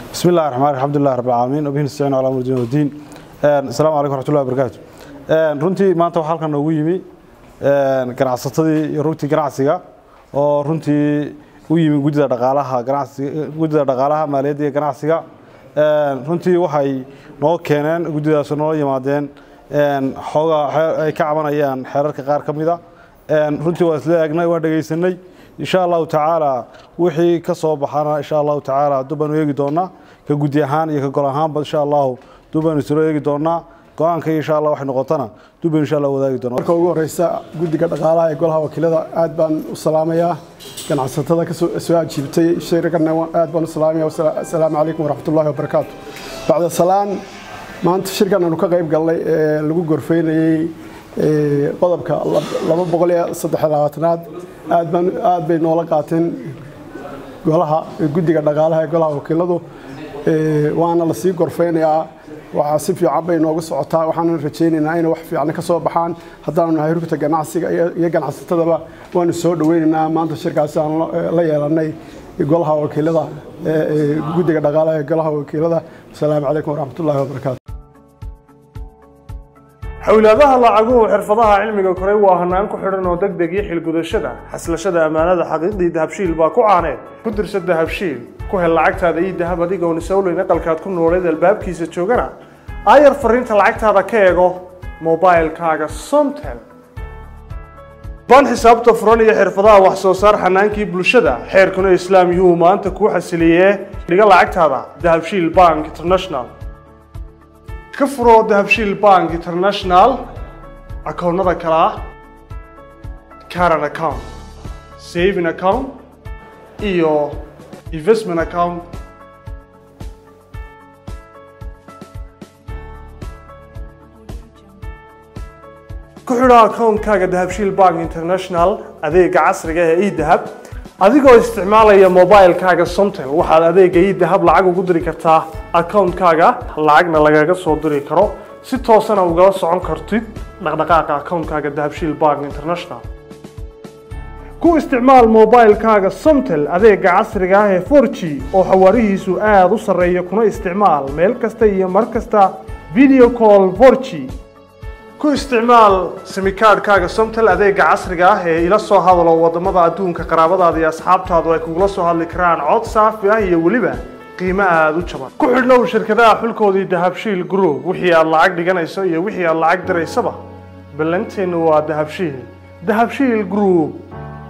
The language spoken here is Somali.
bismi illahi raxmaan alxamdulilah rab alcaalamiin wabihi nastaciin calaa amr diin wadiin asalaamu calaykum raxmatullahi wabarakaatu runtii maanta waxaa halkan noogu yimi ganacsatadii iyo rugtii ganacsiga oo runtii u yimi guddida dhaqaalaha ganacsiga guddida dhaqaalaha maaliyadda iyo ganacsiga runtii waxay noo keeneen guddidaas noola yimaadeen xoogaa ay ka cabanayaan xeerarka qaar ka mida runtii waa isla eegnay waa dhegaysanay insha allahu tacaala wixii ka soo baxana insha allahu tacaala dubaanu eegi doonaa ka guddi ahaan iyo ka gol ahaanba insha allahu dubaanu islo eegi doonaa go-aanka insha allah waxay noqotana duban insha allah wadaagi doonaa marka ugu horeysa guddiga dhaqaalaha ee golaha wakiilada aad baan u salaamayaa ganacsatada ka soo ajiibtay shirkana aad baan u salaamaya assalaamu calaykum waraxmatullahi wabarakaatu bacda salaan maanta shirkan aanu ka qayb galnay ee lagu gorfeynayey qodobka laba boqol iyo saddex labaatanaad aad baan aad bay noola qaateen golaha guddiga dhaqaalaha ee golaha wakiiladu waana la sii gorfeynayaa waxaa si fiican bay noogu socotaa waxaana rajaynaynaa inay wax fiican ka soo baxaan haddaanu nahay rugta ganacsiga iyo ganacsatadaba waanu soo dhaweynaynaa maanta shirkaasi aan la yeelanay golaha wakiilada guddiga dhaqaalaha ee golaha wakiilada asalaamu calaykum waraxmatullahi wabarakaatu xowlaadaha lacaguhu xirfadaha cilmiga koray waa hanaan ku xidhan oo deg deg iyo xilgudashada xaslashada ammaanada xaqiiqdii dahabshiil baa ku caaneed ku dirsa dahabshiil ku hel lacagtaada iyo dahab adigoon isowleyn aqalkaad ku nooleed albaabkiisa joogana aayar fariinta lacagtaada ka eego mobailkaaga somtel baan xisaabta furan iyo xirfadaha wax soo saar xanaankii bulshada xeerkuna islaam yuhu maanta kuu xasiliyee dhiga lacagtaada dahabshiil bank international ka furo dahabshiil bank international akoonnada kale ah caran account saving account iyo investment account ku xidho akoonkaaga dahabshiil bank international adeega casriga ee edahab adigoo isticmaalaya mobilkaaga somtel waxaad adeega idahab lacag ugu diri kartaa akoonkaaga lacagna lagaga soo diri karo si toosana ugala socon kartid dhaqdhaqaaqa akoonkaaga dahabshiil bank international ku isticmaal mobilkaaga somtel adeega casriga ah ee 4g oo xawaarihiisu aada u sarreeya kuna isticmaal meel kasta iyo mar kasta video call 4g ku isticmaal simikaadhkaaga somtel adeega casriga ah ee ila soo hadalo wadamada adduunka qaraabadaada iyo asxaabtaadu ay kugula soo hadli karaan cod saafi ah iyo weliba qiimo aada u jaban ku xidhnow shirkadaha xulkoodii dahabshiil group wixii aad lacag dhiganayso iyo wixii aad lacag diraysaba ballanteennu waa dahabshiil dahabshiil group